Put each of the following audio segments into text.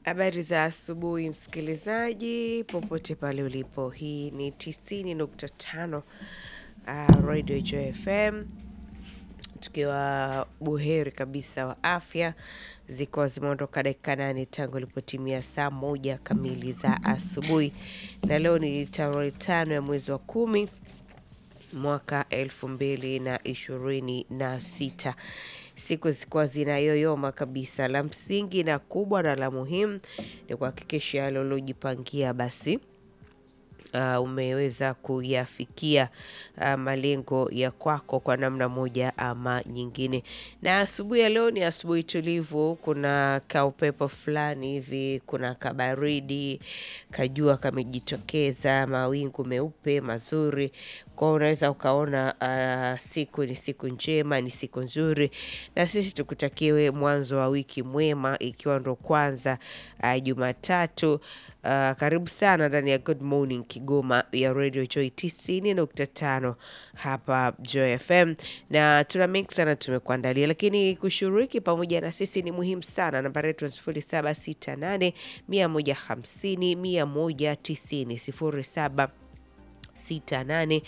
Habari za asubuhi msikilizaji, popote pale ulipo. Hii ni 90.5 uh, Radio Joy FM, tukiwa buheri kabisa wa afya, zikiwa zimeondoka dakika nane tangu ilipotimia saa moja kamili za asubuhi, na leo ni tarehe tano ya mwezi wa kumi mwaka elfu mbili na ishirini na sita siku zikuwa zinayoyoma kabisa. La msingi na kubwa na la muhimu ni kuhakikisha yale uliojipangia basi uh, umeweza kuyafikia uh, malengo ya kwako kwa namna moja ama nyingine. Na asubuhi ya leo ni asubuhi tulivu, kuna kaupepo fulani hivi, kuna kabaridi, kajua kamejitokeza, mawingu meupe mazuri kwao, unaweza ukaona uh, siku ni siku njema, ni siku nzuri, na sisi tukutakiwe mwanzo wa wiki mwema, ikiwa ndo kwanza uh, Jumatatu. Uh, karibu sana ndani ya Good Morning Kigoma ya Radio Joy 90.5 hapa Joy FM, na tuna mengi sana tumekuandalia, lakini kushiriki pamoja na sisi ni muhimu sana. Nambari yetu ni 0768 150 190 07 68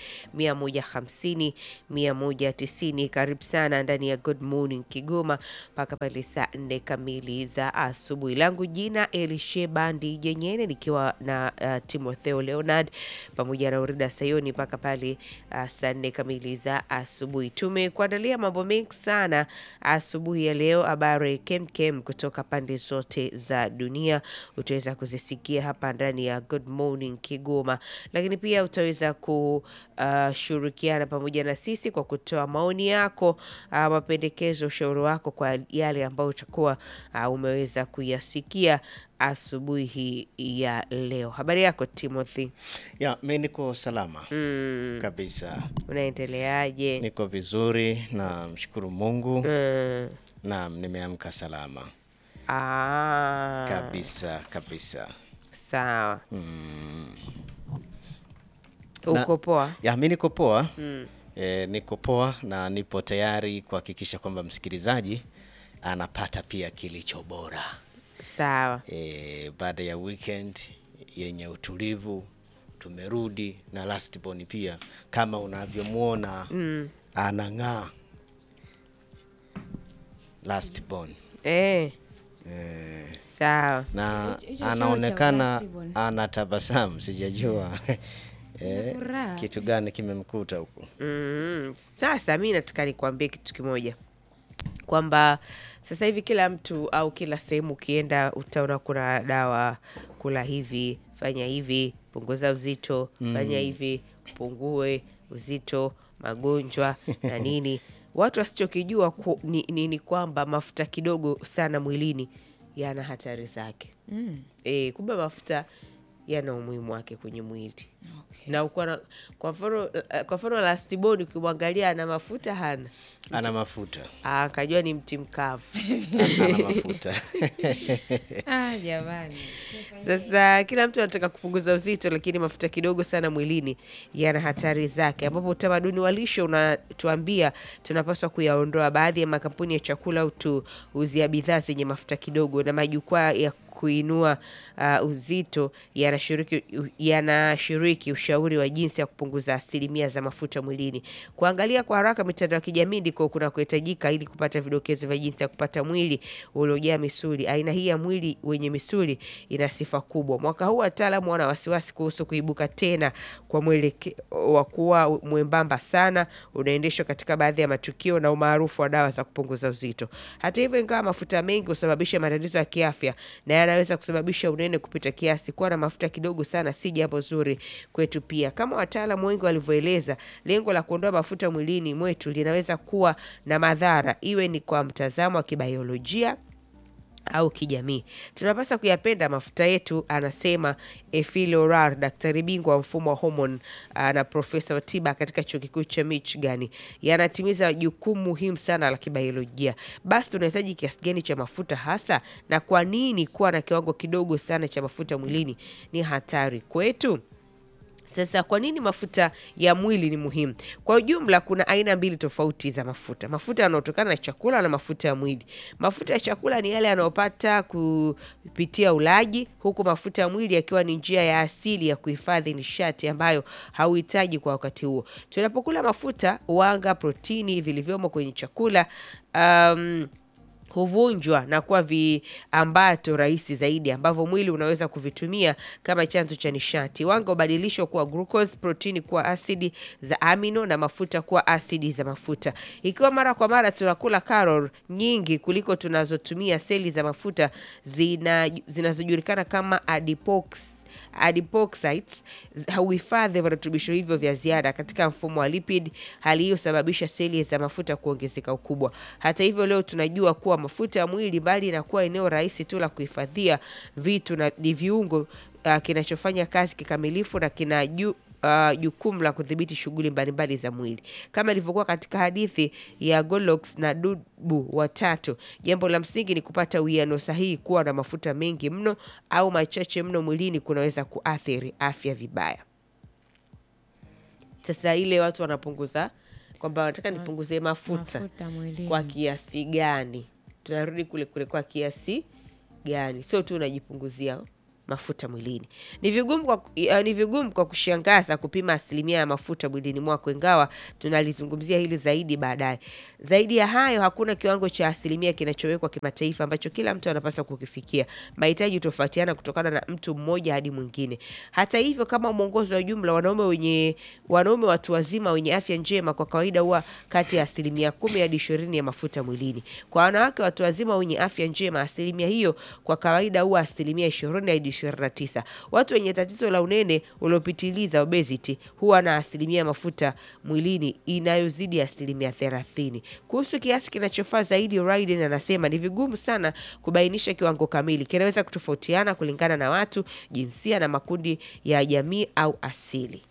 150 190. Karibu sana ndani ya Good Morning Kigoma mpaka pale saa nne kamili za asubuhi. Langu jina Elisheba Ndijenyene nikiwa na uh, Timotheo Leonard pamoja na Urida Sayoni mpaka pale uh, saa nne kamili za asubuhi. Tumekuandalia mambo mengi sana asubuhi ya leo, habari kemkem kutoka pande zote za dunia utaweza kuzisikia hapa ndani ya Good Morning Kigoma, lakini pia utaweza kushirikiana pamoja na sisi kwa kutoa maoni yako, uh, mapendekezo, ushauri wako kwa yale ambayo utakuwa uh, umeweza kuyasikia asubuhi hii ya leo. Habari yako Timothy? Ya, mi niko salama Mm, kabisa, unaendeleaje? niko vizuri na mshukuru Mungu. Mm, Naam, nimeamka salama ah, kabisa kabisa. sawa. Mm. Uko poa? Ya, mi niko poa Mm. e, niko poa na nipo tayari kuhakikisha kwamba msikilizaji anapata pia kilicho bora Sawa. e, baada ya weekend yenye utulivu tumerudi na lastborn pia kama unavyomwona Mm. anang'aa lastborn Eh, e, sawa. na Hicho- hicho cheo cha anaonekana lastborn. anatabasamu sijajua e, furaha. kitu gani kimemkuta huku Mm. Sasa mi nataka nikuambie kitu kimoja kwamba sasa hivi kila mtu au kila sehemu ukienda utaona kuna dawa, kula hivi, fanya hivi, punguza uzito, fanya hivi, pungue uzito, magonjwa na nini. Watu wasichokijua ku- ni, ni, ni kwamba mafuta kidogo sana mwilini yana hatari zake. Mm. E, kumbe mafuta yana umuhimu wake kwenye mwili Okay. na uko na kwa mfano eh, kwa mfano lastiboni ukimwangalia ana mafuta hana ana mafuta Ah, akajua ni mti mkavu ana mafuta Ah, jamani. sasa kila mtu anataka kupunguza uzito lakini mafuta kidogo sana mwilini yana hatari zake ambapo utamaduni wa lishe unatuambia tunapaswa kuyaondoa baadhi ya makampuni ya chakula au tuuzia bidhaa zenye mafuta kidogo na majukwaa ya kuinua uh, uzito yanashiriki yanashiriki ushauri wa jinsi ya kupunguza asilimia za mafuta mwilini. Kuangalia kwa haraka mitandao ya kijamii ndiko kunakohitajika ili kupata vidokezo vya jinsi ya kupata mwili uliojaa misuli. Aina hii ya mwili wenye misuli ina sifa kubwa. Mwaka huu wataalamu wana wasiwasi kuhusu kuibuka tena kwa mwelekeo wa kuwa mwembamba sana unaendeshwa katika baadhi ya matukio na umaarufu wa dawa za kupunguza uzito. Hata hivyo, ingawa mafuta mengi husababisha matatizo ya kiafya na yanaweza kusababisha unene kupita kiasi, kuwa na mafuta kidogo sana si jambo zuri kwetu. Pia kama wataalamu wengi walivyoeleza, lengo la kuondoa mafuta mwilini mwetu linaweza kuwa na madhara, iwe ni kwa mtazamo wa kibiolojia au kijamii. Tunapaswa kuyapenda mafuta yetu, anasema Efile Orar, daktari bingwa wa mfumo wa homoni ah, na profesa wa tiba katika chuo kikuu cha Michigan. Yanatimiza jukumu muhimu sana la kibiolojia. Basi tunahitaji kiasi gani cha mafuta hasa, na kwa nini kuwa na kiwango kidogo sana cha mafuta mwilini ni hatari kwetu? Sasa kwa nini mafuta ya mwili ni muhimu? Kwa ujumla, kuna aina mbili tofauti za mafuta: mafuta yanayotokana na chakula na mafuta ya mwili. Mafuta ya chakula ni yale yanayopata kupitia ulaji, huku mafuta ya mwili yakiwa ni njia ya asili ya kuhifadhi nishati ambayo hauhitaji kwa wakati huo. Tunapokula mafuta, wanga, protini vilivyomo kwenye chakula um, huvunjwa na kuwa viambato rahisi zaidi ambavyo mwili unaweza kuvitumia kama chanzo cha nishati. Wanga hubadilishwa kuwa glucose, protini kuwa asidi za amino na mafuta kuwa asidi za mafuta. Ikiwa mara kwa mara tunakula karol nyingi kuliko tunazotumia seli za mafuta zina zinazojulikana kama adipox adipocytes huhifadhi virutubisho hivyo vya ziada katika mfumo wa lipid. Hali hiyo husababisha seli za mafuta kuongezeka ukubwa. Hata hivyo, leo tunajua kuwa mafuta ya mwili, mbali na kuwa eneo rahisi tu la kuhifadhia vitu, na ni viungo uh, kinachofanya kazi kikamilifu na kina ju uh, jukumu la kudhibiti shughuli mbalimbali za mwili kama ilivyokuwa katika hadithi ya Goldilocks na dubu watatu. Jambo la msingi ni kupata uwiano sahihi. Kuwa na mafuta mengi mno au machache mno mwilini kunaweza kuathiri afya vibaya. Sasa ile watu wanapunguza kwamba wanataka nipunguze mafuta Mafuta mwilini. kwa kiasi gani? Tunarudi kule kule, kwa kiasi gani? Sio tu unajipunguzia mafuta mwilini. Ni vigumu kwa, uh, ni vigumu kwa kushangaza kupima asilimia ya mafuta mwilini mwako, ingawa tunalizungumzia hili zaidi baadaye. Zaidi ya hayo, hakuna kiwango cha asilimia kinachowekwa kimataifa ambacho kila mtu anapaswa kukifikia. Mahitaji hutofautiana kutokana na mtu mmoja hadi mwingine. Hata hivyo, kama mwongozo wa jumla, wanaume wenye wanaume watu wazima wenye afya njema kwa kawaida huwa kati ya asilimia kumi hadi ishirini ya mafuta mwilini. Kwa wanawake watu wazima wenye afya njema, asilimia hiyo kwa kawaida huwa asilimia ishirini hadi ishirini na tisa. Watu wenye tatizo la unene uliopitiliza obesity huwa na asilimia ya mafuta mwilini inayozidi asilimia thelathini. Kuhusu kiasi kinachofaa zaidi, Raiden anasema ni vigumu sana kubainisha kiwango kamili. Kinaweza kutofautiana kulingana na watu, jinsia na makundi ya jamii au asili.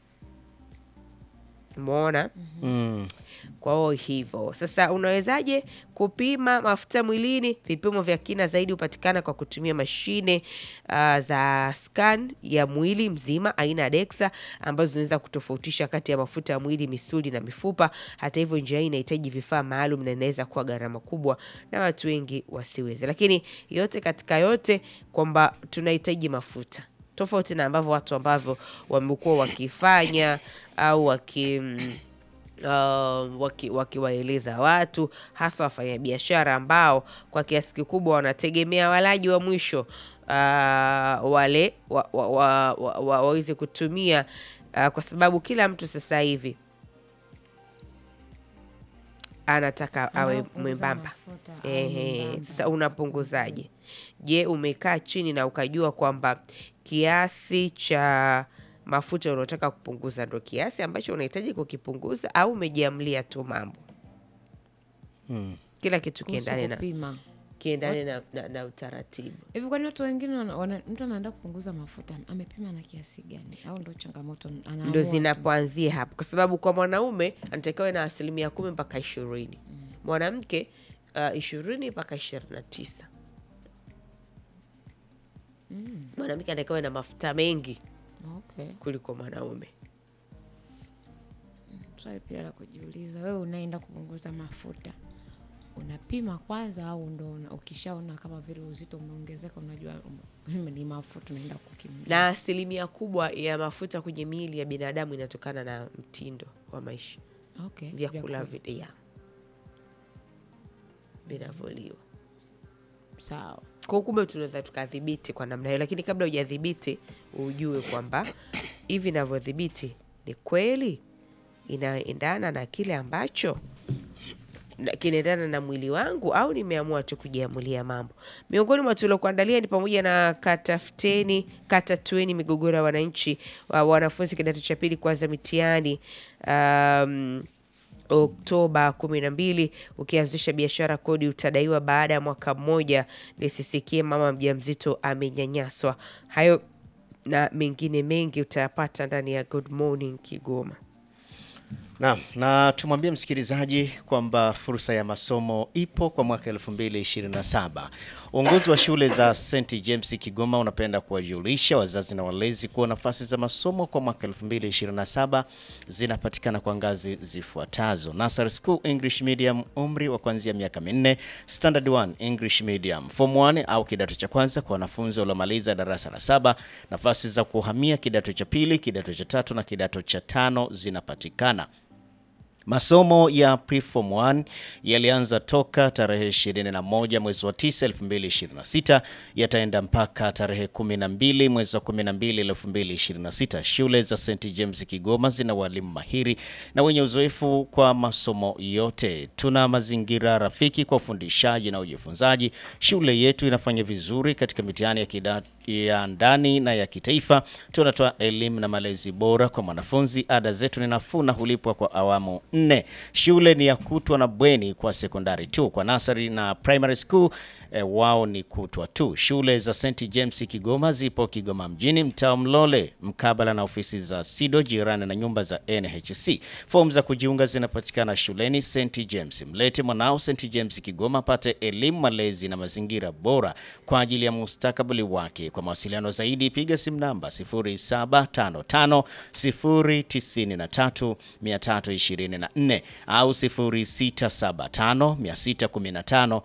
Umeona? Mm. Kwa hiyo hivyo sasa, unawezaje kupima mafuta mwilini? Vipimo vya kina zaidi hupatikana kwa kutumia mashine uh, za scan ya mwili mzima aina ya DEXA ambazo zinaweza kutofautisha kati ya mafuta ya mwili, misuli na mifupa. Hata hivyo, njia hii inahitaji vifaa maalum na inaweza kuwa gharama kubwa na watu wengi wasiweze, lakini yote katika yote kwamba tunahitaji mafuta tofauti na ambavyo watu ambavyo wamekuwa wakifanya au waki uh, waki- wakiwaeleza watu hasa wafanyabiashara ambao kwa kiasi kikubwa wanategemea walaji wa mwisho uh, wale wa, wa, wa, wa, wa, waweze kutumia uh, kwa sababu kila mtu sasa hivi anataka awe Anaopunguza mwembamba. mafuta, awe Ehe, mwembamba. sasa unapunguzaje? Je, umekaa chini na ukajua kwamba kiasi cha mafuta unaotaka kupunguza ndo kiasi ambacho unahitaji kukipunguza, au umejiamlia tu mambo? Mm. Kila kitu Kuhusu kiendane na kupima kiendane na, na, na utaratibu. hivi, kwani watu wengine wana, wana, mtu anaenda kupunguza mafuta amepima na kiasi gani? Au ndo changamoto anaamua Ndo tu? zinapoanzia hapo, kwa sababu kwa mwanaume anatakiwa na asilimia kumi mpaka ishirini mwanamke uh, ishirini mpaka ishirini na tisa mwanamke anatakiwa na mafuta mengi Okay. kuliko mwanaume. Swali pia la kujiuliza, wewe unaenda kupunguza mafuta unapima kwanza, au ndo una- ukishaona kama vile uzito umeongezeka, unajua um, ni mafuta unaenda kukimbia? na asilimia kubwa ya mafuta kwenye miili ya binadamu inatokana na mtindo wa maisha, Okay, vyakula vyakula. vi- ya vinavyoliwa. Sawa. Kwa kumbe tunaweza tukadhibiti kwa namna hiyo, lakini kabla hujadhibiti ujue kwamba hivi navyodhibiti ni kweli inaendana na kile ambacho na- kinaendana na mwili wangu au nimeamua tu kujiamulia mambo. Miongoni mwa tuliokuandalia ni pamoja na katafuteni katatueni migogoro ya wananchi wa wanafunzi kidato cha pili kuanza mitihani um, Oktoba kumi na mbili. Ukianzisha biashara kodi utadaiwa baada ya mwaka mmoja. Nisisikie mama mjamzito amenyanyaswa. Hayo na mengine mengi utayapata ndani ya Good Morning Kigoma. Naam, na tumwambie msikilizaji kwamba fursa ya masomo ipo kwa mwaka 2027. Uongozi wa shule za St James Kigoma unapenda kuwajulisha wazazi na walezi kuwa nafasi za masomo kwa mwaka 2027 zinapatikana kwa ngazi zifuatazo: Nursery School English Medium, umri wa kuanzia miaka minne; Standard 1 English Medium, Form 1 au kidato cha kwanza kwa wanafunzi waliomaliza darasa la saba. Nafasi za kuhamia kidato cha pili, kidato cha tatu na kidato cha tano zinapatikana. Masomo ya Preform 1 yalianza toka tarehe 21 mwezi wa 9 2026, yataenda mpaka tarehe 12 mwezi wa 12 2026. Shule za St James Kigoma zina walimu mahiri na wenye uzoefu kwa masomo yote. Tuna mazingira rafiki kwa ufundishaji na ujifunzaji. Shule yetu inafanya vizuri katika mitihani ya kidato ya ndani na ya kitaifa. Tunatoa elimu na malezi bora kwa mwanafunzi. Ada zetu ni nafuu na hulipwa kwa awamu nne. Shule ni ya kutwa na bweni kwa sekondari tu. Kwa nasari na primary school eh, wao ni kutwa tu. Shule za St James Kigoma zipo Kigoma mjini, mtaa Mlole, mkabala na ofisi za SIDO, jirani na nyumba za NHC. Fomu za kujiunga zinapatikana shuleni St James. Mlete mwanao St James Kigoma apate elimu, malezi na mazingira bora kwa ajili ya mustakabali wake. Kwa mawasiliano zaidi piga simu namba 0755 093 324 au 0675 615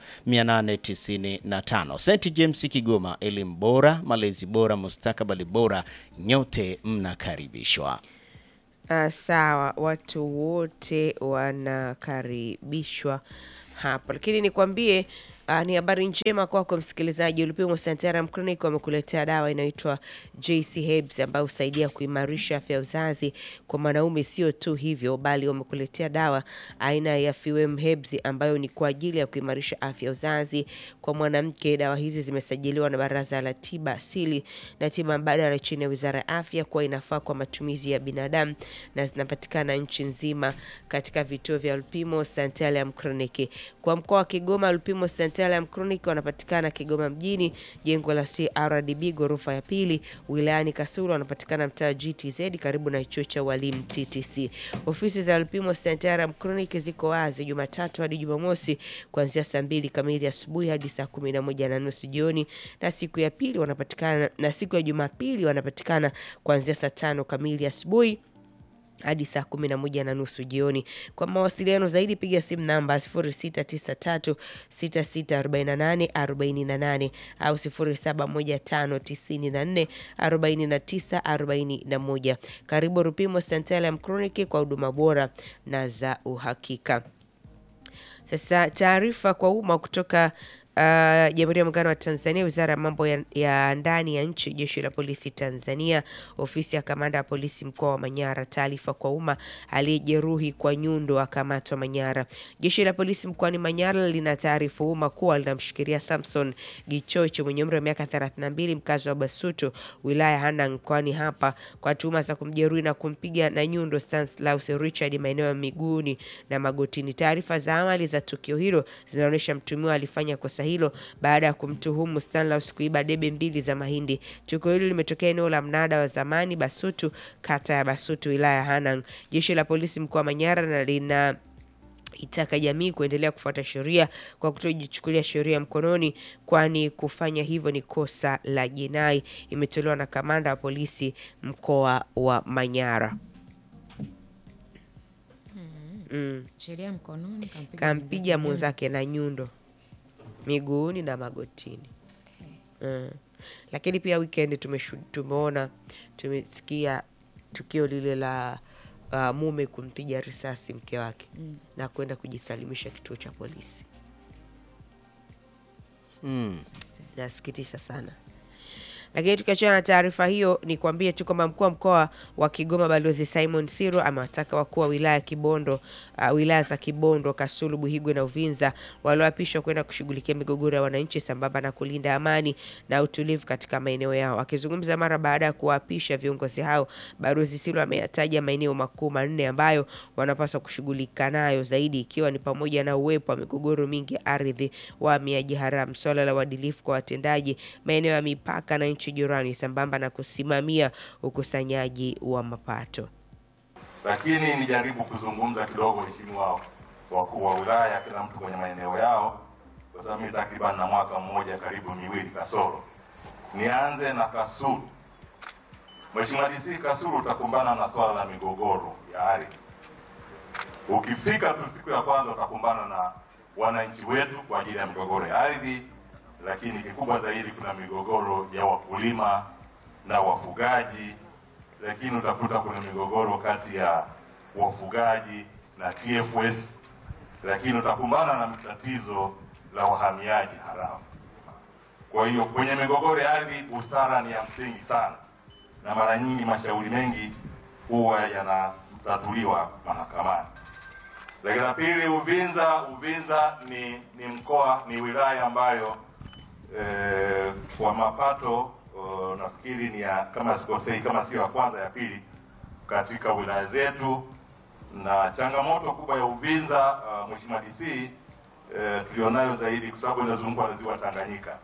895. St James Kigoma, elimu bora, malezi bora, mustakabali bora. Nyote mnakaribishwa. Ah, sawa, watu wote wanakaribishwa hapa, lakini nikwambie ah, ni habari njema kwako msikilizaji. Ulipimo Santaram Clinic wamekuletea dawa inaitwa JC Herbs ambayo husaidia kuimarisha afya ya uzazi kwa mwanaume. Sio tu hivyo, bali wamekuletea dawa aina ya Fewem Herbs ambayo ni kwa ajili ya kuimarisha afya ya uzazi kwa mwanamke. Dawa hizi zimesajiliwa na Baraza la Tiba Asili na Tiba Mbadala chini ya Wizara ya Afya kuwa inafaa kwa matumizi ya binadamu na zinapatikana nchi nzima katika vituo vya Lupimo Santalam Clinic. Kwa mkoa wa Kigoma, Lupimo Santalam Clinic wanapatikana Kigoma mjini, jengo la CRDB ghorofa ya pili. Wilayani Kasulu wanapatikana mtaa wa GTZ karibu na chuo cha walimu TTC. Ofisi za Lupimo Santalam Clinic ziko wazi Jumatatu hadi Jumamosi kuanzia saa mbili kamili asubuhi hadi saa kumi na moja na nusu jioni, na siku ya pili wanapatikana na siku ya Jumapili wanapatikana kuanzia saa tano kamili asubuhi hadi saa kumi na moja na nusu jioni. Kwa mawasiliano zaidi piga simu namba 0693 6648 48 au 0715 94 49 41. Karibu Rupimo Santalam Clinic kwa huduma bora na za uhakika. Sasa taarifa kwa umma kutoka uh, Jamhuri ya Muungano wa Tanzania, Wizara ya Mambo ya, ya Ndani ya Nchi, Jeshi la Polisi Tanzania, Ofisi ya Kamanda ya Polisi Mkoa wa Manyara. Taarifa kwa umma, aliyejeruhi kwa nyundo akamatwa Manyara. Jeshi la Polisi mkoani Manyara lina taarifa umma kuwa linamshikilia Samson Gichoche mwenye umri wa miaka 32 mkazi wa Basuto wilaya Hanang mkoani hapa kwa tuhuma za kumjeruhi na kumpiga na nyundo Stanislaus Richard maeneo ya miguuni na magotini. Taarifa za awali za tukio hilo zinaonyesha mtumiwa alifanya kosa hilo baada ya kumtuhumu Stanislaus kuiba debe mbili za mahindi. Tukio hilo limetokea eneo la mnada wa zamani Basutu, kata ya Basutu, wilaya ya Hanang. Jeshi la polisi mkoa wa Manyara na lina itaka jamii kuendelea kufuata sheria kwa kutojichukulia sheria mkononi, kwani kufanya hivyo ni kosa la jinai. Imetolewa na kamanda wa polisi mkoa wa Manyara. Mm. sheria mkononi kampiga Kampiga mwenzake. mwenzake na nyundo miguuni na magotini. Mm. Lakini pia weekend tumeshu- tumeona tumesikia tukio lile la uh, mume kumpiga risasi mke wake Mm. na kwenda kujisalimisha kituo cha polisi. Mm. Nasikitisha sana. Lakini tukiachana na taarifa hiyo, ni kuambie tu kwamba mkuu wa mkoa wa Kigoma Balozi Simon Siro amewataka wakuu wa wilaya Kibondo, uh, wilaya za Kibondo, Kasulu, Buhigwe na Uvinza walioapishwa kwenda kushughulikia migogoro ya wananchi sambamba na kulinda amani na utulivu katika maeneo yao. Akizungumza mara baada ya kuwaapisha viongozi hao, Balozi Siro ameyataja maeneo makuu manne ambayo wanapaswa kushughulika nayo zaidi, ikiwa ni pamoja na uwepo wa migogoro mingi ya ardhi, wahamiaji haramu, swala la uadilifu kwa watendaji, maeneo ya mipaka na nchi jirani, sambamba na kusimamia ukusanyaji wa mapato. lakini nijaribu kuzungumza kidogo, waheshimiwa wakuu wa wilaya, kila mtu kwenye maeneo yao, kwa sababu mimi takriban na mwaka mmoja karibu miwili kasoro. Nianze na Kasulu. Mheshimiwa DC, Kasulu utakumbana na swala la migogoro ya ardhi. Ukifika tu siku ya kwanza utakumbana na wananchi wetu kwa ajili ya migogoro ya ardhi, lakini kikubwa zaidi kuna migogoro ya wakulima na wafugaji, lakini utakuta kuna migogoro kati ya wafugaji na TFS, lakini utakumbana na tatizo la wahamiaji haramu. Kwa hiyo kwenye migogoro ya ardhi busara ni ya msingi sana, na mara nyingi mashauri mengi huwa yanatatuliwa mahakamani. Lakini la pili, Uvinza. Uvinza ni ni mkoa, ni wilaya ambayo eh, kwa mapato eh, nafikiri ni ya kama sikosei, kama sio ya kwanza, ya pili katika wilaya zetu, na changamoto kubwa ya Uvinza uh, Mheshimiwa DC eh, tulionayo zaidi kwa sababu inazungukwa na ziwa Tanganyika.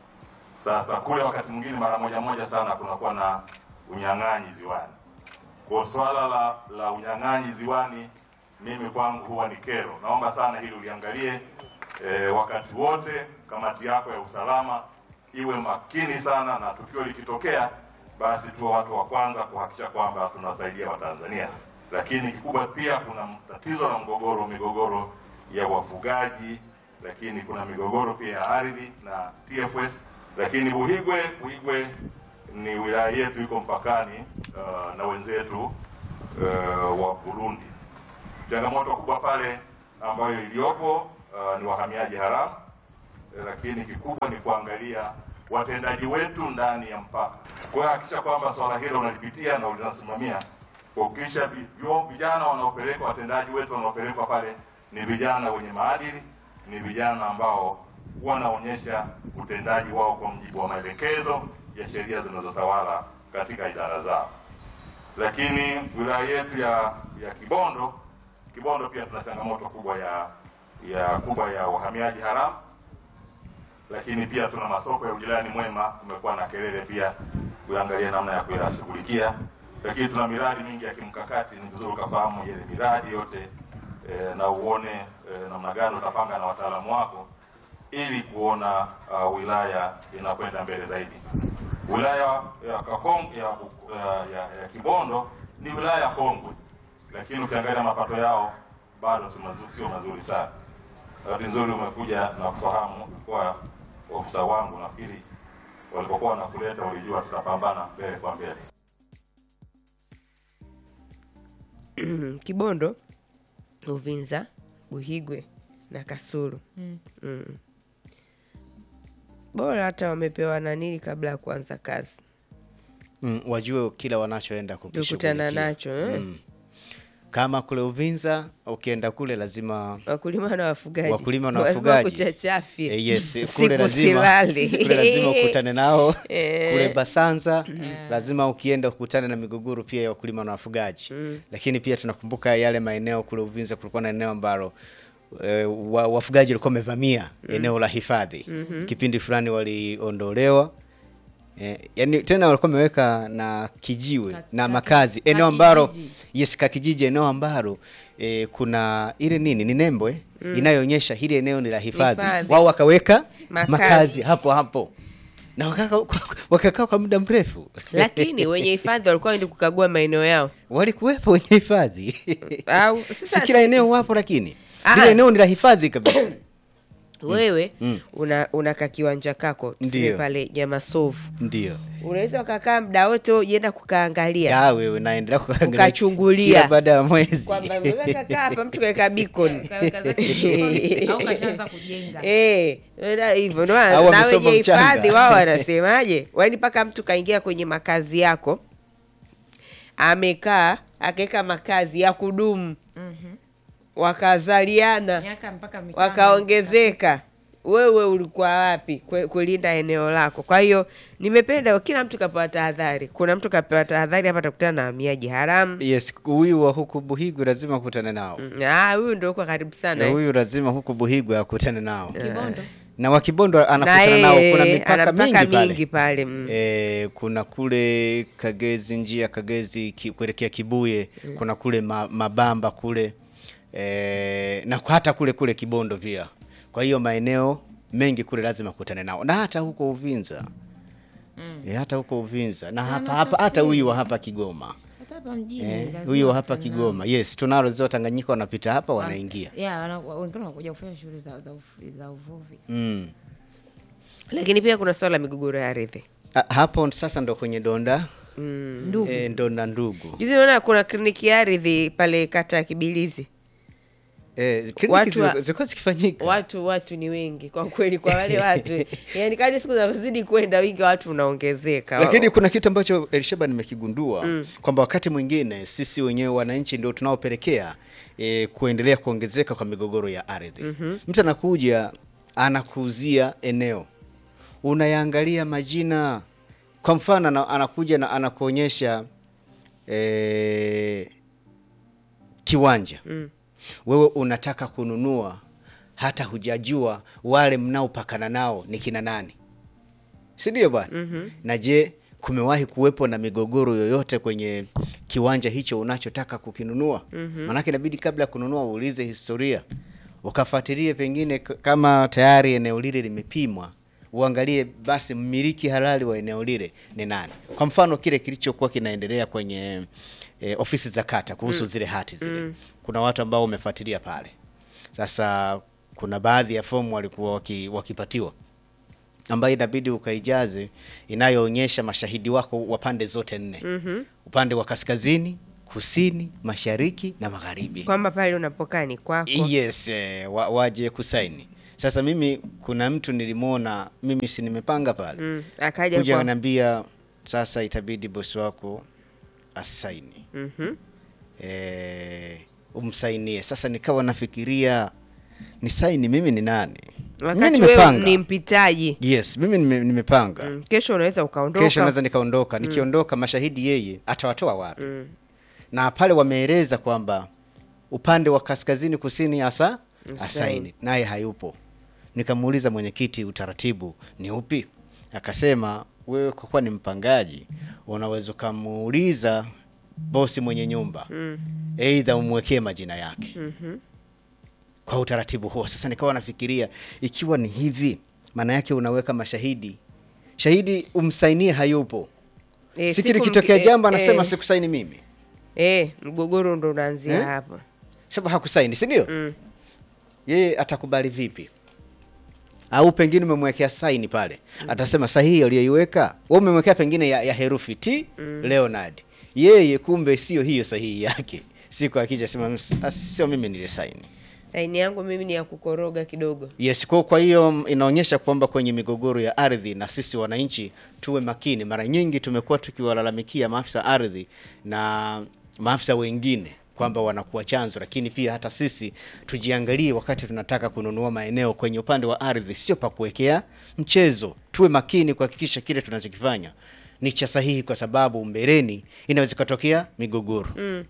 Sasa kule wakati mwingine mara moja moja sana kunakuwa na unyang'anyi ziwani. Kwa swala la la unyang'anyi ziwani mimi kwangu huwa ni kero. Naomba sana hili uliangalie e, wakati wote. Kamati yako ya usalama iwe makini sana, na tukio likitokea, basi tuwe watu wa kwanza kuhakikisha kwamba tunawasaidia Watanzania. Lakini kikubwa pia kuna tatizo la mgogoro, migogoro ya wafugaji, lakini kuna migogoro pia ya ardhi na TFS. Lakini Buhigwe, Buhigwe ni wilaya yetu iko mpakani uh, na wenzetu uh, wa Burundi. Changamoto kubwa pale ambayo iliyopo uh, ni wahamiaji haramu eh, lakini kikubwa ni kuangalia watendaji wetu ndani ya mpaka. Kwa hiyo hakikisha kwamba swala hilo unalipitia na ulinasimamia kuhakikisha vi- vyo- vijana wanaopelekwa, watendaji wetu wanaopelekwa pale ni vijana wenye maadili, ni vijana ambao wanaonyesha utendaji wao kwa mujibu wa maelekezo ya sheria zinazotawala katika idara zao. Lakini wilaya yetu ya ya Kibondo, Kibondo pia tuna changamoto kubwa ya ya kubwa ya wahamiaji haramu, lakini pia tuna masoko ya ujirani mwema, kumekuwa na kelele pia, kuangalia namna ya kuyashughulikia. Lakini tuna miradi mingi ya kimkakati, ni vizuri ukafahamu ile miradi yote e, na uone e, namna gani utapanga na wataalamu wako ili kuona uh, wilaya inakwenda mbele zaidi. Wilaya ya Kakong ya, ya, ya, ya Kibondo ni wilaya kongwe, lakini ukiangalia mapato yao bado si mazuri, sio mazuri sana. Bahati nzuri umekuja na kufahamu kwa ofisa wangu, nafikiri walipokuwa wanakuleta walijua tutapambana mbele kwa mbele. Kibondo, Uvinza, Buhigwe na Kasulu. Mm. Bora hata wamepewa nanili kabla ya kuanza kazi, Mm, wajue kila wanachoenda kukutana kukishughulikia. nacho eh? Mm. Kama kule Uvinza ukienda kule lazima wakulima na wafugaji, Wakulima na Lazima wafugaji. kuchachafye. Eh, yes, Siku kule lazima silali. kule lazima ukutane nao Eh. kule Basanza lazima ukienda ukutane na migogoro pia ya wakulima na wafugaji lakini pia tunakumbuka yale maeneo kule Uvinza kulikuwa na eneo ambalo e, wa, wafugaji walikuwa wamevamia eneo la hifadhi kipindi fulani waliondolewa e, yani tena walikuwa wameweka na kijiwe Ka- na ka- makazi ka- eneo ambalo kijiji. yes kakijiji eneo ambalo e, kuna ile nini ni nembo eh? inayoonyesha hili eneo ni la hifadhi Hifadhi. wao wakaweka Makazi. makazi. hapo hapo na wakakaa wakakaa kwa muda mrefu Lakini wenye hifadhi walikuwa waende kukagua maeneo yao walikuwepo wenye hifadhi au si sasa kila eneo wapo lakini Ah. lile eneo ni la hifadhi kabisa wewe Mm. una unaka kiwanja kako tuseme Ndiyo. pale Nyamasovu, ndio unaweza ukakaa muda wote ujienda kukaangalia ya wewe unaendelea kuangalia Ukachungulia. kila baada ya mwezi kwamba unaweza kakaa hapa mtu kaweka beacon Kaweka zake jikoni, au kashaanza kujenga Eh, ila hivyo ndo Au na wamesoma wenye mchanga. hifadhi wao wanasemaje? Wani mpaka mtu kaingia kwenye makazi yako amekaa akaweka makazi ya kudumu, Mhm. wakazaliana miaka mpaka mitano wakaongezeka, wewe ulikuwa wapi kwe- kulinda eneo lako? Kwa hiyo nimependa kila mtu kapewa tahadhari. Kuna mtu kapewa tahadhari hapa, atakutana na wahamiaji haramu. yes huyu wa huku buhigu lazima akutane nao Mm, Ah, huyu ndio uko karibu sana na eh. huyu lazima huku buhigu akutane nao Kibondo na wa Kibondo na anakutana nao, kuna yeye mipaka ana mingi mipaka pale mingi pale mm. E, kuna kule Kagezi, njia Kagezi ki, kuelekea Kibuye kuna kule ma, Mabamba kule e, na hata kule kule Kibondo pia. Kwa hiyo maeneo mengi kule lazima kutane nao, na hata huko Uvinza e, hata huko Uvinza na Sana hapa hapa hata safiri. huyu wa hapa Kigoma hata hapa mjini Eh, lazima huyu wa hapa wakutane Kigoma, yes, tunalo ziwa Tanganyika, wanapita hapa nao. wanaingia ya wana- wengine wanakuja kufanya shughuli za, za, ufu- za uvuvi mm. lakini pia kuna swala la migogoro ya ardhi A- hapo sasa ndo kwenye donda mm. ndugu e, donda ndugu Juzi naona kuna kliniki ya ardhi pale kata ya Kibilizi. e, Watu kliniki wa- zilikuwa zilikuwa zikifanyika Watu watu ni wengi kwa kweli, kwa wale watu yani, kadri siku zinazozidi kwenda wingi wa watu unaongezeka. lakini kuna kitu ambacho Elisheba nimekigundua kwamba wakati mwingine sisi wenyewe wananchi ndio tunaopelekea e, kuendelea kuongezeka kwa migogoro ya ardhi. Mtu anakuja anakuuzia eneo, unayaangalia majina. Kwa mfano ana- anakuja na anakuonyesha e, kiwanja wewe unataka kununua, hata hujajua wale mnaopakana nao ni kina nani si ndio bwana? Na je, kumewahi kuwepo na migogoro yoyote kwenye kiwanja hicho unachotaka kukinunua? Maanake inabidi kabla ya kununua uulize historia, ukafuatilie pengine k- kama tayari eneo lile limepimwa, uangalie basi mmiliki halali wa eneo lile ni nani. Kwa mfano kile kilichokuwa kinaendelea kwenye e, ofisi za kata kuhusu zile hati zile, kuna watu ambao wamefuatilia pale. Sasa kuna baadhi ya fomu walikuwa waki, wakipatiwa ambayo inabidi ukaijaze inayoonyesha mashahidi wako wa pande zote nne upande wa kaskazini, kusini, mashariki na magharibi. kwamba pale unapokaa ni kwako. Yes, eh, wa, waje kusaini. Sasa mimi kuna mtu nilimwona mimi si nimepanga pale Mm, akaja kuja kwa ananiambia sasa itabidi bosi wako asaini Mhm. eh, umsainie. Sasa nikawa nafikiria ni saini mimi ni nani? mimi wakati wewe nimepanga. ni mpitaji Yes, mimi nime, nimepanga mm, kesho unaweza ukaondoka. kesho naweza nikaondoka. Nikiondoka mashahidi yeye atawatoa wapi? Na pale wameeleza kwamba upande wa kaskazini kusini hasa asaini, naye hayupo. Nikamuuliza mwenyekiti, utaratibu ni upi? Akasema wewe kwa kuwa ni mpangaji, unaweza ukamuuliza bosi mwenye nyumba, aidha umwekee majina yake kwa utaratibu huo. Sasa nikawa nafikiria ikiwa ni hivi, maana yake unaweka mashahidi, shahidi umsainie hayupo Eh, siku siku likitokea mki- jambo eh, anasema eh, sikusaini mimi, eh, mgogoro ndo unaanzia Eh? hapo. sababu hakusaini, si ndio? Mm. Yeye atakubali vipi? Au pengine umemwekea saini pale, atasema sahihi aliyoiweka wewe umemwekea pengine ya, ya herufi T Leonard, yeye kumbe sio hiyo sahihi yake. Siku akija sema "Ms- ah, sio mimi nilisaini. Saini yangu mimi ni ya kukoroga kidogo. Yes, kwa kwa hiyo inaonyesha kwamba kwenye migogoro ya ardhi na sisi wananchi tuwe makini. Mara nyingi tumekuwa tukiwalalamikia maafisa ardhi na maafisa wengine kwamba wanakuwa chanzo, lakini pia hata sisi tujiangalie wakati tunataka kununua maeneo kwenye upande wa ardhi, sio pa kuwekea mchezo. Tuwe makini kuhakikisha kile tunachokifanya ni cha sahihi, kwa sababu mbeleni inaweza ikatokea migogoro.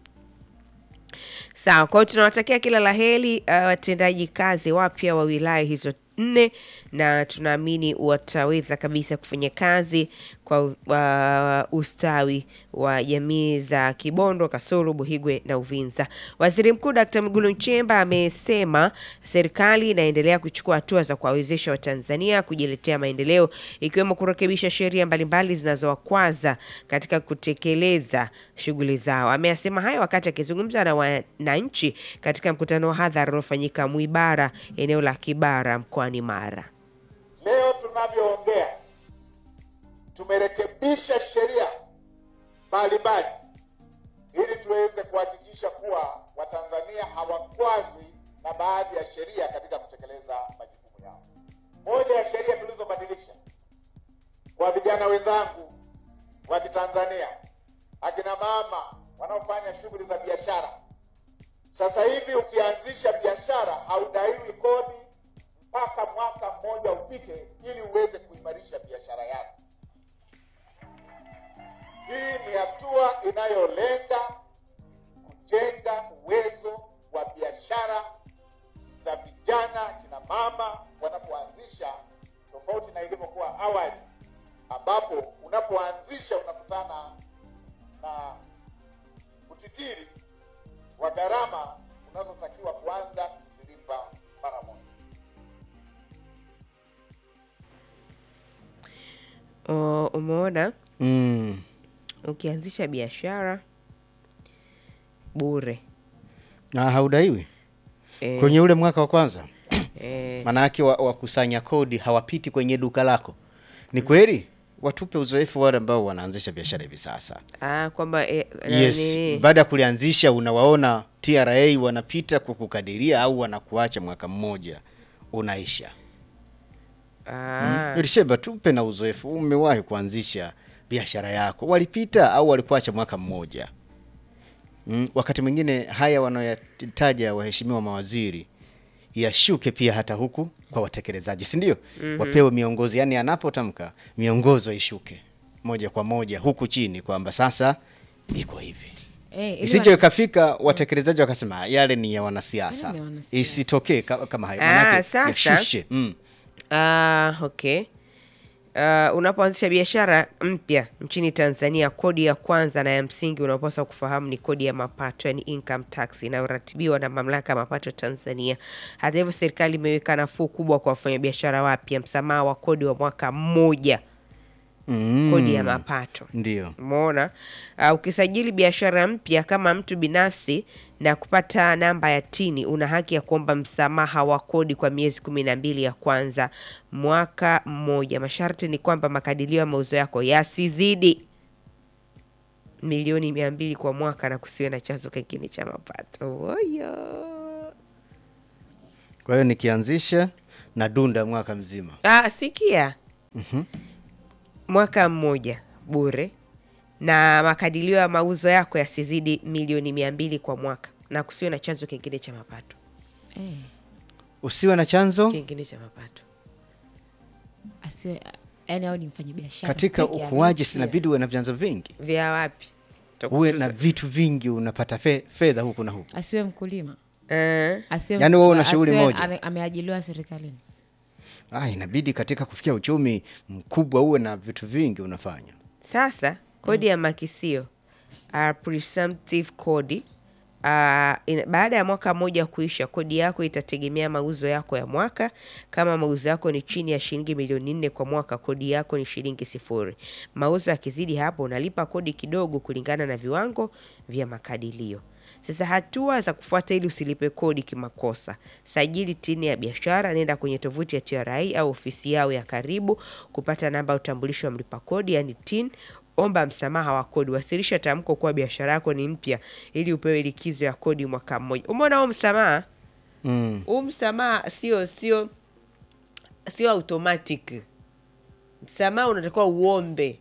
Sawa, kwa hiyo tunawatakia kila la heri uh, watendaji kazi wapya wa wilaya hizo nne, na tunaamini wataweza kabisa kufanya kazi kwa uh, ustawi wa jamii za Kibondo, Kasulu, Buhigwe na Uvinza. Waziri Mkuu Dkt. Mwigulu Nchemba amesema serikali inaendelea kuchukua hatua za kuwawezesha Watanzania kujiletea maendeleo ikiwemo kurekebisha sheria mbalimbali zinazowakwaza katika kutekeleza shughuli zao. Ameyasema hayo wakati akizungumza na wananchi katika mkutano wa hadhara uliofanyika Mwibara, eneo la Kibara mkoani Mara. Leo tunavyoongea tumerekebisha sheria mbalimbali ili tuweze kuhakikisha kuwa Watanzania hawakwazwi na baadhi ya sheria katika kutekeleza majukumu yao. Moja ya sheria tulizobadilisha kwa vijana wenzangu wa Kitanzania, akina mama wanaofanya shughuli za biashara, sasa hivi ukianzisha biashara haudaiwi kodi mpaka mwaka mmoja upite ili uweze kuimarisha biashara yako. Hii ni hatua inayolenga kujenga uwezo wa biashara za vijana, kina mama wanapoanzisha ambapo unapoanzisha unakutana na utitiri wa gharama unazotakiwa kuanza kuzilipa mara moja. O, umeona Mm. ukianzisha biashara bure Na haudaiwi Eh, kwenye ule mwaka wa kwanza, eh, maanake wa- wakusanya kodi hawapiti kwenye duka lako. Ni kweli? Watupe uzoefu wale ambao wanaanzisha biashara hivi sasa. ah, kwamba eh, Yes, nani- baada ya kulianzisha unawaona TRA wanapita kukukadiria au wanakuacha mwaka mmoja unaisha. ah, Elisheba, tupe na uzoefu, umewahi kuanzisha biashara yako, walipita au walikuacha mwaka mmoja? Mm, wakati mwingine haya wanayoyataja waheshimiwa mawaziri yashuke pia hata huku kwa watekelezaji, si ndio? Wapewe miongozo, yani anapotamka miongozo ishuke moja kwa moja huku chini kwamba sasa iko hivi Eh, ili isije wa- ikafika watekelezaji wakasema yale ni ya wanasiasa, Yale ni ya wanasiasa. isitokee ka- kama hayo, Ah, manake sasa. yashushe. Mm. Ah, okay. Uh, unapoanzisha biashara mpya nchini Tanzania, kodi ya kwanza na ya msingi unaopaswa kufahamu ni kodi ya mapato, yani income tax inayoratibiwa na mamlaka ya mapato Tanzania. Hata hivyo, serikali imeweka nafuu kubwa kwa wafanyabiashara wapya, msamaha wa kodi wa mwaka mmoja, Mm. kodi ya mapato. Ndio. Umeona, uh, ukisajili biashara mpya kama mtu binafsi na kupata namba ya tini, una haki ya kuomba msamaha wa kodi kwa miezi kumi na mbili ya kwanza mwaka mmoja. Masharti ni kwamba makadirio ya mauzo yako yasizidi milioni mia mbili kwa mwaka na kusiwe na chanzo kingine cha mapato. Oyo. Kwa hiyo nikianzisha na dunda mwaka mzima. Ah, sikia mwaka mmoja bure na makadirio ya mauzo yako yasizidi milioni mia mbili kwa mwaka na kusiwe na chanzo kingine cha mapato eh, Usiwe na chanzo kingine cha mapato asiwe yani au ni mfanyi biashara katika peke yake. ukuaji, sinabidi uwe na vyanzo vingi, vya wapi uwe na vitu vingi, unapata fe, fedha huku na huku. asiwe mkulima Eh, asiwe Yaani wewe una shughuli asiwe moja. ane- ameajiliwa serikalini Ah, inabidi katika kufikia uchumi mkubwa uwe na vitu vingi unafanya. sasa kodi ya makisio uh, presumptive kodi Uh, ina, baada ya mwaka mmoja kuisha, kodi yako itategemea mauzo yako ya mwaka. Kama mauzo yako ni chini ya shilingi milioni nne kwa mwaka, kodi yako ni shilingi sifuri. Mauzo yakizidi hapo, unalipa kodi kidogo kulingana na viwango vya makadirio. Sasa hatua za kufuata ili usilipe kodi kimakosa: sajili tini ya biashara, nenda kwenye tovuti ya TRA au ofisi yao ya karibu kupata namba ya utambulisho wa mlipa kodi, yani TIN. Omba msamaha wa kodi, wasilisha tamko kuwa biashara yako ni mpya ili upewe likizo ya kodi mwaka mmoja. Umeona huu msamaha? Mm. Huu msamaha sio sio sio automatic. Msamaha unatakiwa uombe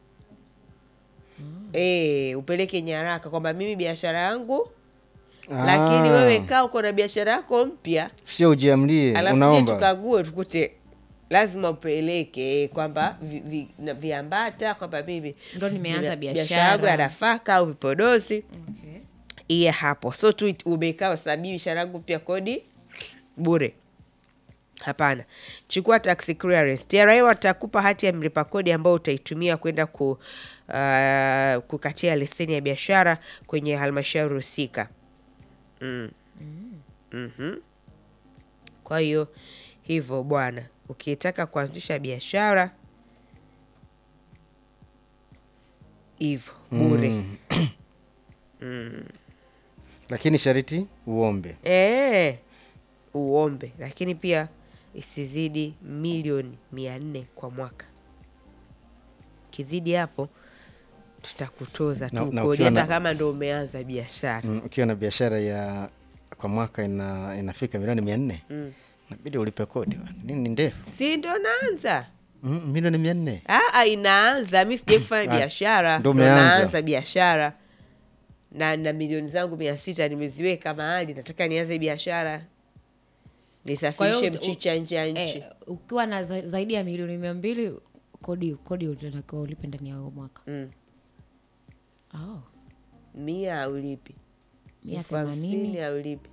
eh, upeleke nyaraka kwamba mimi biashara yangu lakini Ah, wewe kaa uko na biashara yako mpya, sio ujiamlie, alafu je unaomba tukague tukute lazima upeleke kwamba vi, vi, na viambata kwamba mimi Ndo nimeanza biashara yangu ya biashara. nafaka au vipodozi okay. iye hapo, so tu it- umekaa sabii biashara yangu pia kodi bure. Hapana, chukua tax clearance. TRA watakupa hati ya mlipa kodi ambayo utaitumia kwenda ku, uh, kukatia leseni ya biashara kwenye halmashauri husika. mm. Mhm. Kwa hiyo hivyo bwana, ukitaka kuanzisha biashara hivyo bure Mm. lakini shariti uombe. Eh, uombe, lakini pia isizidi milioni mia nne kwa mwaka. Kizidi hapo tutakutoza Na- tu na kodi, ukiwa hata na- kama ndo umeanza biashara. Mm, ukiwa na biashara ya kwa mwaka ina, inafika milioni mia nne Mm. nabidi ulipe kodi bwana. nini ni ndefu Si ndo naanza mm, milioni mia nne Aa, inaanza mi sijai kufanya Ah, biashara, ndo ndo umeanza. naanza biashara na na milioni zangu mia sita nimeziweka mahali, nataka nianze biashara, Kwa nisafirishe hiyo ut- mchicha nje ya nchi. eh, ukiwa na za, zaidi ya milioni mia mbili kodi kodi utatakiwa ulipe ndani ya huo mwaka Mm. oh, mia aulipi mia elfu hamsini themanini aulipi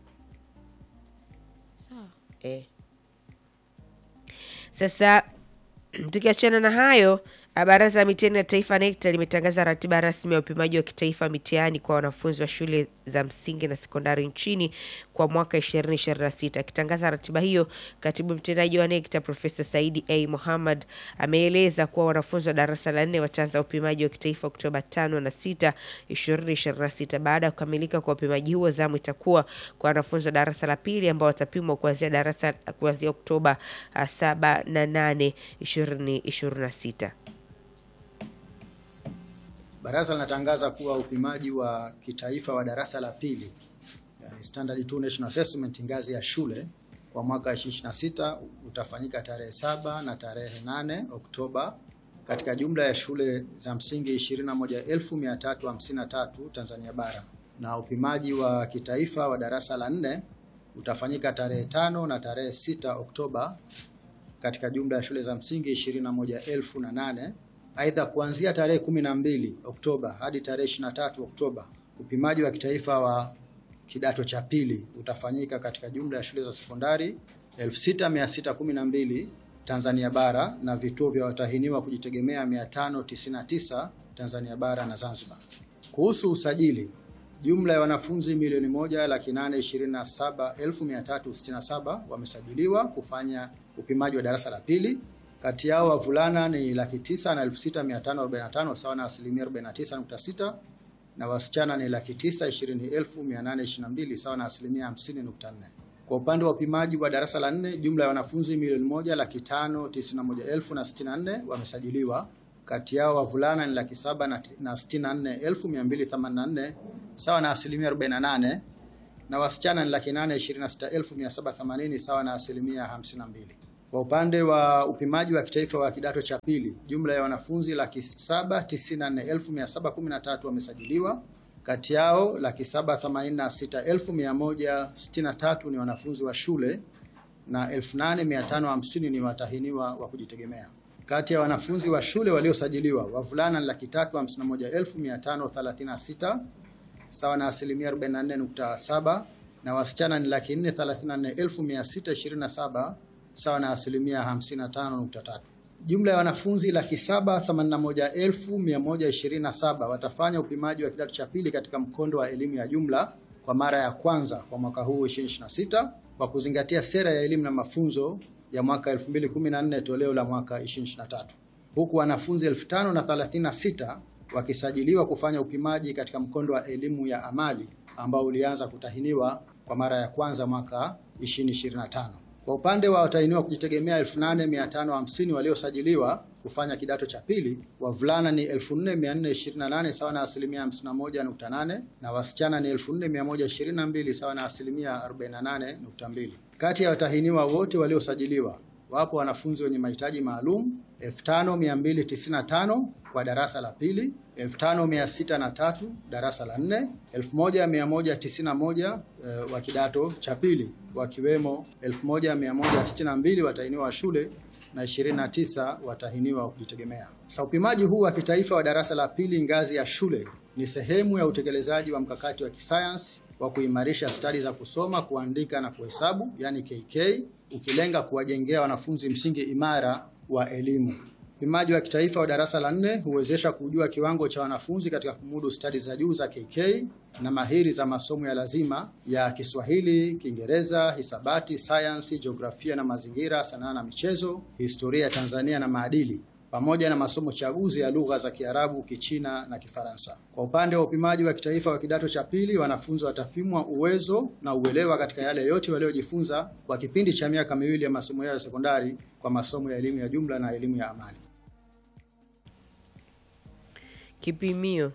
sawa eh. Sasa tukiachana na hayo Ah, Baraza la Mitihani ya Taifa NECTA limetangaza ratiba rasmi ya upimaji wa kitaifa mitihani kwa wanafunzi wa shule za msingi na sekondari nchini kwa mwaka 2026. Akitangaza ratiba hiyo, katibu mtendaji wa NECTA Profesa Saidi A Mohammad ameeleza kuwa wanafunzi wa darasa la nne wataanza upimaji wa kitaifa Oktoba 5 na 6, 2026. Baada ya kukamilika kwa upimaji huo, zamu itakuwa kwa wanafunzi wa darasa la pili ambao watapimwa kuanzia darasa kuanzia Oktoba ah, 7 na 8, 2026. Baraza linatangaza kuwa upimaji wa kitaifa wa darasa la pili yani Standard 2 National Assessment ngazi ya shule kwa mwaka 2026 utafanyika tarehe saba na tarehe 8 Oktoba katika jumla ya shule za msingi 21353 Tanzania bara na upimaji wa kitaifa wa darasa la nne utafanyika tarehe tano na tarehe 6 Oktoba katika jumla ya shule za msingi 21008. Aidha, kuanzia tarehe 12 Oktoba hadi tarehe 23 Oktoba, upimaji wa kitaifa wa kidato cha pili utafanyika katika jumla ya shule za sekondari 6612 Tanzania bara na vituo vya watahiniwa kujitegemea 599 Tanzania bara na Zanzibar. Kuhusu usajili, jumla ya wanafunzi milioni moja laki nane ishirini na saba elfu mia tatu sitini na saba wamesajiliwa kufanya upimaji wa darasa la pili. Kati yao wavulana ni laki tisa na elfu sita mia tano arobaini na tano sawa na asilimia 49.6 na wasichana ni laki tisa ishirini elfu mia nane ishirini na mbili sawa na asilimia hamsini nukta nne. Kwa upande wa upimaji wa darasa la nne, jumla ya wanafunzi milioni moja laki tano tisini na moja elfu na sitini na nne wamesajiliwa. Kati yao wavulana ni laki saba na ti- na sitini na nne elfu mia mbili themanini na nne sawa na asilimia 48 na wasichana ni laki nane ishirini na sita elfu mia saba themanini sawa na asilimia hamsini na mbili. Kwa upande wa upimaji wa kitaifa wa kidato cha pili, jumla ya wanafunzi laki saba tisini na nne elfu mia saba kumi na tatu wamesajiliwa. Kati yao laki saba themanini na sita elfu mia moja sitini na tatu ni wanafunzi wa shule na 8550 ni watahiniwa wa kujitegemea. Kati ya wanafunzi wa shule waliosajiliwa, wavulana ni laki tatu hamsini na moja elfu mia tano thelathini na sita sawa na asilimia 44.7 na wasichana ni laki nne thelathini na nne elfu mia sita ishirini na saba sawa na asilimia 55.3. Jumla ya wanafunzi laki saba themanini na moja elfu mia moja ishirini na saba watafanya upimaji wa kidato cha pili katika mkondo wa elimu ya jumla kwa mara ya kwanza kwa mwaka huu 2026 kwa kuzingatia sera ya elimu na mafunzo ya mwaka 2014 toleo la mwaka 2023 huku wanafunzi 5036 wakisajiliwa kufanya upimaji katika mkondo wa elimu ya amali ambao ulianza kutahiniwa kwa mara ya kwanza mwaka 2025. Kwa upande wa watahiniwa kujitegemea 8550 waliosajiliwa kufanya kidato cha pili, wavulana ni 4428 sawa na asilimia 51.8 na wasichana ni 4122 sawa na asilimia 48.2. Kati ya watahiniwa wote waliosajiliwa wapo wanafunzi wenye mahitaji maalum 5295 kwa darasa la pili, 5603 darasa la nne, 1191 uh, wa kidato cha pili wakiwemo 1162 watahiniwa wa shule na 29 watahiniwa wa kujitegemea. Sasa upimaji huu wa kitaifa wa darasa la pili ngazi ya shule ni sehemu ya utekelezaji wa mkakati wa kisayansi wa kuimarisha stadi za kusoma, kuandika na kuhesabu, yani KK, ukilenga kuwajengea wanafunzi msingi imara wa elimu. Upimaji wa kitaifa wa darasa la nne huwezesha kujua kiwango cha wanafunzi katika kumudu stadi za juu za KK na mahiri za masomo ya lazima ya Kiswahili, Kiingereza, hisabati, sayansi, jiografia na mazingira, sanaa na michezo, historia ya Tanzania na maadili pamoja na masomo chaguzi ya lugha za Kiarabu, Kichina na Kifaransa. Kwa upande wa upimaji wa kitaifa wa kidato cha pili, wanafunzi watapimwa uwezo na uelewa katika yale yote waliojifunza kwa kipindi cha miaka miwili ya masomo yao ya sekondari kwa masomo ya elimu ya jumla na elimu ya amali. Kipimio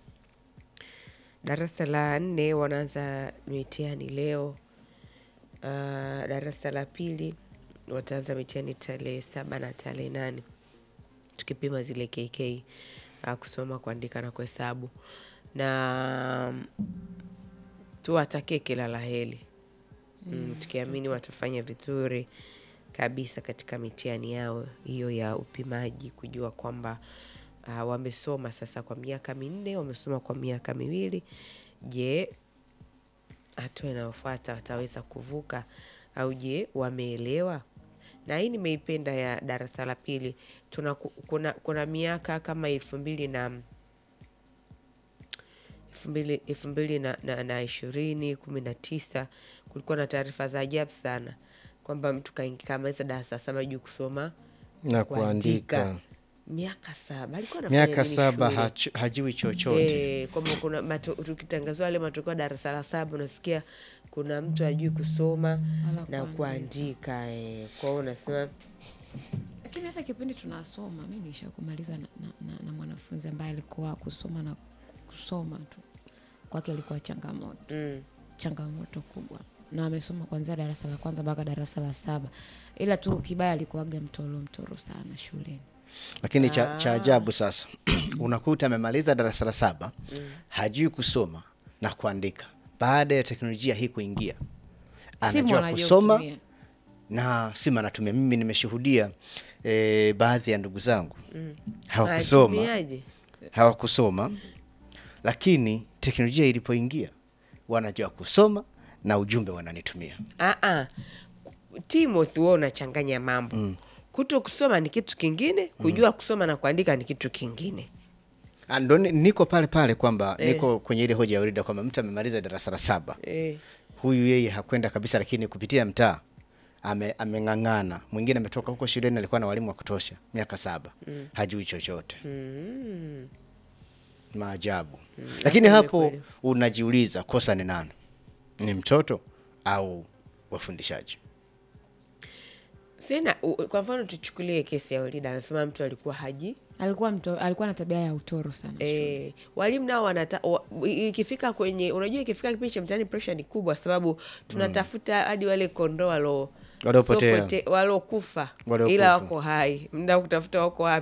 darasa la nne wanaanza mitihani leo. Uh, darasa la pili wataanza mitihani tarehe saba na tarehe nane tukipima zile KK uh, kusoma, kuandika na kuhesabu, na mm, tuwatakie kila la heri mm, tukiamini watafanya vizuri kabisa katika mitihani yao hiyo ya upimaji, kujua kwamba uh, wamesoma sasa kwa miaka minne, wamesoma kwa miaka miwili. Je, hatua inayofuata wataweza kuvuka au je wameelewa? na hii nimeipenda ya darasa la pili tuna kuna, kuna miaka kama elfu mbili na elfu mbili elfu mbili na, na, na ishirini kumi na tisa kulikuwa na taarifa za ajabu sana kwamba mtu kaingi- kamaliza darasa saba juu kusoma na kuandika miaka saba alikuwa anafanya miaka nini saba shule? hachu- hajui chochote Eh, kwamba kuna mato- tukitangazwa yale matokeo ya darasa la saba unasikia kuna mtu ajui kusoma Wala na kuandika. kuandika eh. kwa hiyo unasema lakini hata kipindi tunasoma mi niisha kumaliza na, na, na, na mwanafunzi ambaye alikuwa kusoma na kusoma tu kwake ilikuwa changamoto mm, changamoto kubwa na amesoma kuanzia darasa la kwanza mpaka darasa la saba ila tu kibaya alikuwaga mtoro mtoro sana shuleni lakini cha, cha ajabu sasa unakuta amemaliza darasa la saba hajui kusoma na kuandika baada ya teknolojia hii kuingia Simu anajua anajua kusoma kutumia. na simu anatumia mimi nimeshuhudia e, baadhi ya ndugu zangu hawakusoma Atumiaje? hawakusoma lakini teknolojia ilipoingia wanajua kusoma na ujumbe wananitumia Ah, ah. Timothy, wewe unachanganya mambo mm. kuto kusoma ni kitu kingine kujua kusoma na kuandika ni kitu kingine Ah, ndo ni- niko pale pale kwamba Eh. niko kwenye ile hoja ya Urida kwamba mtu amemaliza darasa la saba eh. huyu yeye hakwenda kabisa, lakini kupitia mtaa ame, ameng'ang'ana. Mwingine ametoka huko shuleni, alikuwa na walimu wa kutosha miaka saba mm. hajui chochote mm. maajabu mm. Lakini Lakini hapo kweli. unajiuliza kosa ni nani? Ni mtoto au wafundishaji? sina u- kwa mfano tuchukulie kesi ya Olida anasema mtu alikuwa haji alikuwa mto, alikuwa na tabia ya utoro sana shule. E, walimu nao wanata wa, ikifika kwenye unajua ikifika kipindi cha mtihani pressure ni kubwa sababu tunatafuta hadi wale kondoo walo Waliopotea. sopote- walokufa Waliokufa. ila wako hai mda kutafuta wako wapi